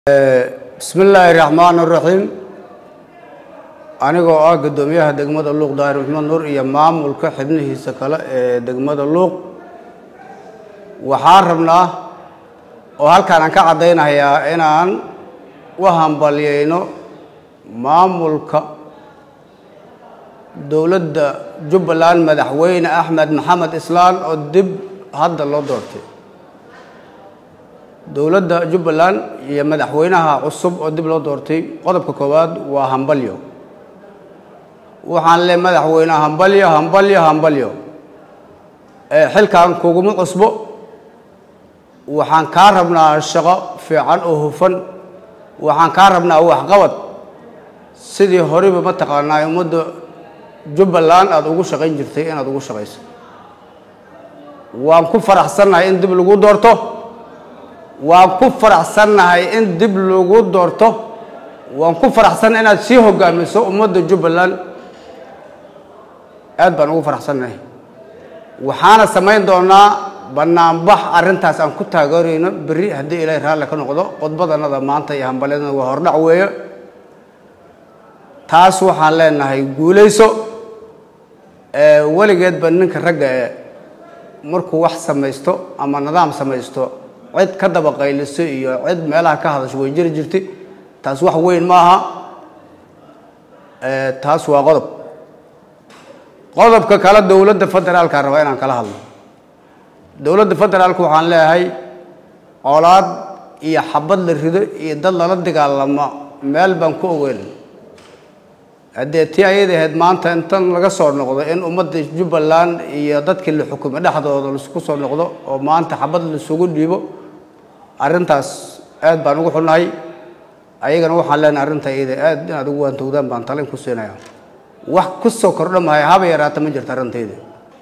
bismi illaahi raxmaan raxiim anigoo ah guddoomiyaha degmada luuq daahir maxmed nuur iyo maamulka xibnihiisa kale ee degmada luuq waxaan rabnaa oo halkaan aan ka caddaynayaa inaan u hambalyayno maamulka dowladda jubbaland madaxweyne axmed maxamed islaan oo dib hadda loo doortay dowladda jubbaland iyo madaxweynaha cusub oo dib loo doortay qodobka koowaad waa hambalyo waxaan le madaxweyne hambalyo hambalyo hambalyo xilkan kuguma cusbo waxaan kaa rabnaa shaqo fiican oo hufan waxaan kaa rabnaa waxqabad sidii horeyba mataqaanaa ummadda jubbaland aada ugu shaqayn jirtay inaad ugu shaqayso waan ku faraxsannahay in dib lagu doorto waan ku faraxsannahay in dib lagu doorto waan ku faraxsannahay inaad sii hogaamiso ummadda jubbaland aad baan ugu faraxsannahay waxaana samayn doonaa banaanbax arrintaas aan ku taageerayno berri haddii ilaahay raalli ka noqdo qodbadanada maanta iyo hambalyadana waa hordhac weeye taas waxaan leenahay guulayso weligeedba ninka ragga ee markuu wax samaysto ama nidaam samaysto cid ka daba qayliso iyo cid meelaha ka hadasho way jiri jirtay taas wax weyn ma aha taas waa qodob qodobka kale dowladda federaalka rabaa inaan kala hadlo dowladda federaalka waxaan leeyahay colaad iyo xabad la rido iyo dad lala dagaalamo meel baan ku ogeyn haddee tii ayada ahayd maanta intan laga soo noqdo in ummadda jubbaland iyo dadkii la xukumay dhexdooda laisku soo noqdo oo maanta xabad laisugu dhiibo arrintaas aad baan ugu xunnahay ayagana waxaan leenahay arrinta iyada aad inaad ugu waantowdaan baan talin ku siinaya wax ku soo kordha mahay haba yaraata ma jirto arrintayda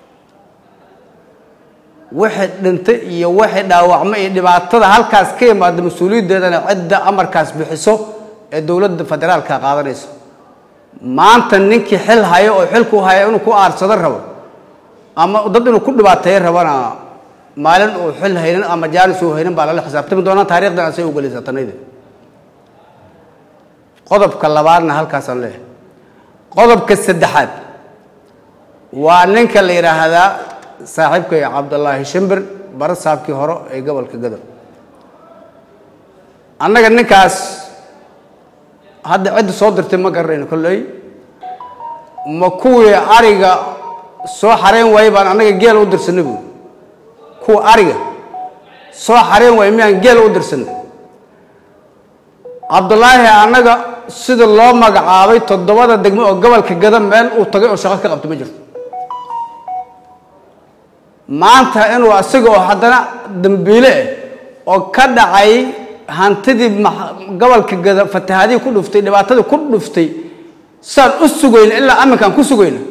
wixii dhintay iyo wixii dhaawacma iyo dhibaatada halkaas ka yimaada mas-uuliyaddeedana cidda amarkaas bixiso ee dowladda federaalka qaadanayso maanta ninkii xil hayo oo xilku haya inuu ku aarsado rabo ama dad inuu ku dhibaateeyo rabana maalin uu xil haynin ama jaanis uu haynin baa lala xisaabtami doonaa taarikhdan asay u gelaysaa tanayda qodobka labaadna halkaasaan leeyahay qodobka saddexaad waa ninka la yidhaahdaa saaxiibkay cabdullaahi shimbir bara saabkii hore ee gobolka gadow annaga ninkaas hadda cidda soo dirtay ma garanayno kolley ma kuwii ariga soo xareyn waayey baan annaga geel u dirsanay buui kuwa ariga soo xareyn waayey miyaan geel u dirsanay cabdullaahi annaga sida loo magacaabay toddobada degmo oo gobolka gada meel uu tagay oo shaqo ka qabto ma jirto maanta inuu asaga oo haddana dambiile ah oo ka dhacay hantidii gobolka gada fatahaadihii ku dhuftay dhibaatadii ku dhuftay saan u sugayna ilaa aminkaan ku sugayna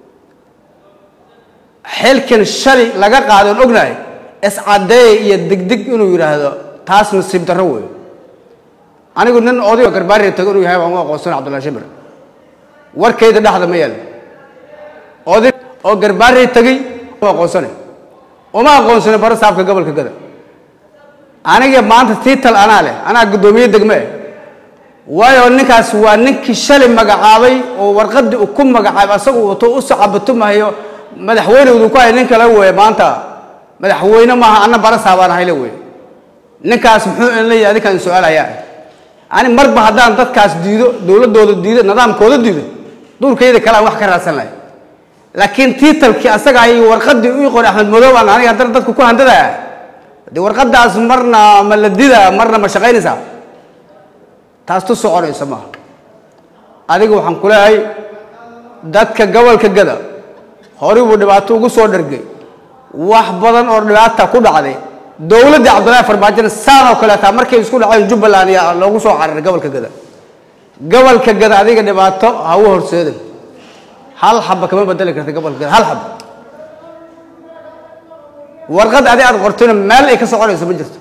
xilkan shali laga qaaday oon ognahay iscadeey iyo degdeg inuu yidhaahdo taas nasiib darro wey anigu nin odayo garbaariya tago inuu yahay waan u aqoonsana cabdullahi shimir warkayda dhexda ma yaal oday oo garbaariya tegey aqoonsana uma aqoonsana bara saabka gobolka gada aniga maanta tiital anaa leh anaa guddoomiye degme eh waayo ninkaas waa ninkii shalay magacaabay oo warqadii uu ku magacaabay asagu wato u socabatumahayo madaxweynewdu ku hay nin kale weeye maanta madaxweyne maaha anna bara saabaan ahayle weye ninkaas muxuu in leeyahay adinkaan su-aalayaa ani marba haddaan dadkaas diido dowladdooda diido nidaamkooda diido duurkayda kale aan wax ka raadsan lahay laakiin tiitalkii asaga ay warqadii u qori axmed madoob aan aniga haddana dadku ku handadaya dee warqadaas marna ma la didaa marna ma shaqaynaysaa taas tu soconaysa maaha adiga waxaan ku leeyahay dadka gobolka gada horay buu dhibaato ugu soo dhargay wax badan oo dhibaata ku dhacday dowladdii cabdullaahi farmaajona saan oo kaleetaa markay isku dhaceen jubbaland yaa loogu soo cararay gobolka gada gobolka gada adiga dhibaato ha u horseedin hal xaba kama bedeli karta gobolka gada hal xaba warqad adi aad qortayna meel ay ka soconayso ma jirto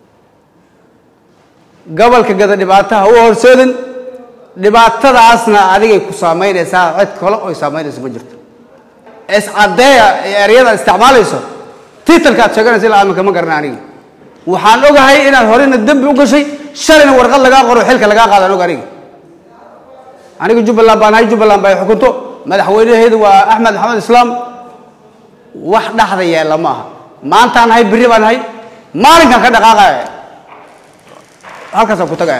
gobolka gada dhibaato ha u horseedin dhibaatadaasna adigay ku saamaynaysaa cid kale oy saamaynayso ma jirto iscadeeya ee eryada isticmaalayso tiitalka aad sheeganaysa ilaa aminka ma garana aniga waxaan ogahay inaad horena dembi u gashay shalayna warqad lagaa qoro xilka lagaa qaadaan og aniga aniga jubbaland baan ahay jubbaland ba ay xukunto madaxweynaheedu waa axmed maxamed islaam wax dhaxda yeella ma aha maantaan ahay berri baan ahay maalinkan ka dhaqaaqaya halkaasaan ku tagaya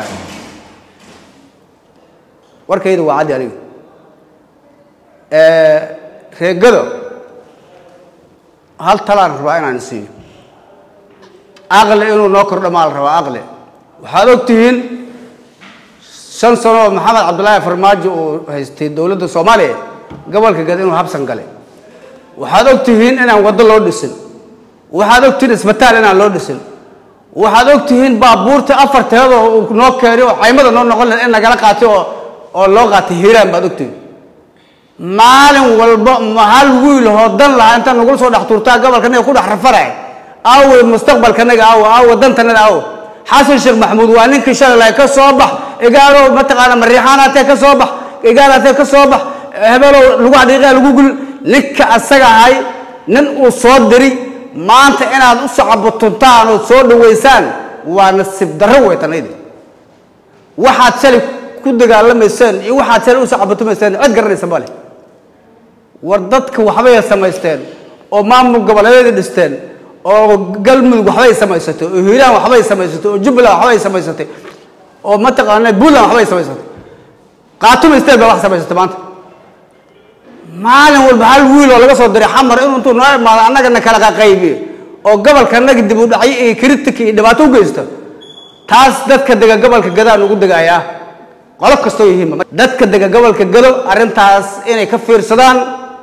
warkayda waa caddi aniga reegado hal talaan rabaa inaan siiyo aqli inuu noo kordho maa la rabaa aqli waxaad og tihiin shan sano oo maxamed cabdullaahi farmaajo uu haystay dowladda soomaaliya gobolka gad inuu habsan galay waxaad og tihiin inaan waddo loo dhisin waxaad og tihiin isbitaal inaan loo dhisin waxaad og tihiin baabuurta afarteeda uu noo keenay oo caymada noo noqon lahed in nagala qaatay oo oo loo qaatay hiiraan baad og tihiin maalin walba ma hal wiil hoodan lahaa intaan nagula soo dhex tuurtaa gobolkanaga ku dhex rafanay aawey mustaqbalkanaga aawo aawo dantanada aawo xasan sheekh maxamuud waa ninkii shalay lahay ka soo bax igaalo mataqaana mariixaanaatee ka soo bax igaalaatee ka soo bax hebelow lagu xadhiiqaa lagu gul ninka asaga ahay nin uu soo diri maanta inaad u sacabutuntaan oo soo dhaweysaan waa nasiib darro wey tanaydi waxaad shalay ku dagaalamayseen iyo waxaad shalay u sacabutumayseen cid garanaysa male war dadka waxbay samaysteen oo maamul goboleedyada dhisteen oo galmudug waxbay samaysatay oo hiiraan waxbay samaysatay oo jubbaland waxbay samaysatay oo mataqaana puntland waxbay samaysatay qaatuma state baa wax samaysatay maanta maalin walba hal wiil oo laga soo diray xamar inuu intuu noo imaado annagana kala qaqaybiyo oo gobolka annaga dib u dhacyo iyo kritika iyo dhibaato u geysto taas dadka dega gobolka gadaan ugu degayaa qolo kastoo yihiinba dadka dega gobolka gado arrintaas inay ka fiirsadaan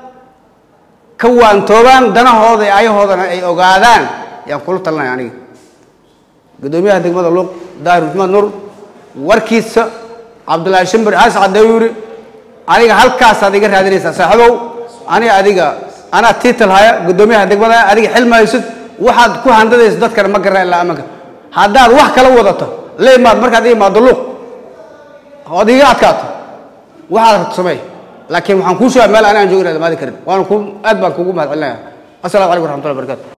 ka waantoobaan danahooda iyo ayahoodana ay ogaadaan yaan kula talinaya aniga guddoomiyaha degmada luuq daahir maxmed nuur warkiisa cabdullaahi shimbir haas caddeeyu yidhi aniga halkaasaad iga raadinaysaa saaxiibow aniga adiga anaa tiital haya guddoomiyaha degmada adiga xilma haysid waxaad ku handadaysa dadkana ma garana ilaa amanka haddaad wax kala wadato la imaad markaad i imaado luuq ood iga adkaato waxaad rabto sameey laakiin waxaan kuu sheega meel ani aan joogo inaad imaadi karin waana ku aad baan kugu mahad celinaya assalamu calaykum waraxmatullahi barakatu